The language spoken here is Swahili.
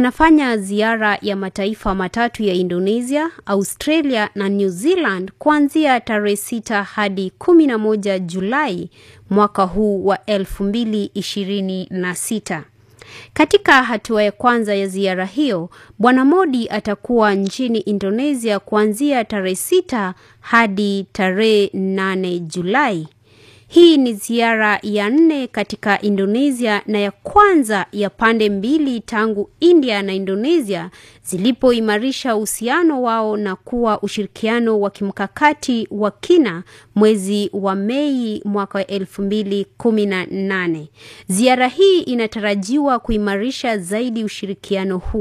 anafanya ziara ya mataifa matatu ya Indonesia, Australia na New Zealand kuanzia tarehe sita hadi kumi na moja Julai mwaka huu wa elfu mbili ishirini na sita. Katika hatua ya kwanza ya ziara hiyo, Bwana Modi atakuwa nchini Indonesia kuanzia tarehe sita hadi tarehe nane Julai. Hii ni ziara ya nne katika Indonesia na ya kwanza ya pande mbili tangu India na Indonesia zilipoimarisha uhusiano wao na kuwa ushirikiano wa kimkakati wa kina mwezi wa Mei mwaka wa elfu mbili kumi na nane. Ziara hii inatarajiwa kuimarisha zaidi ushirikiano huu.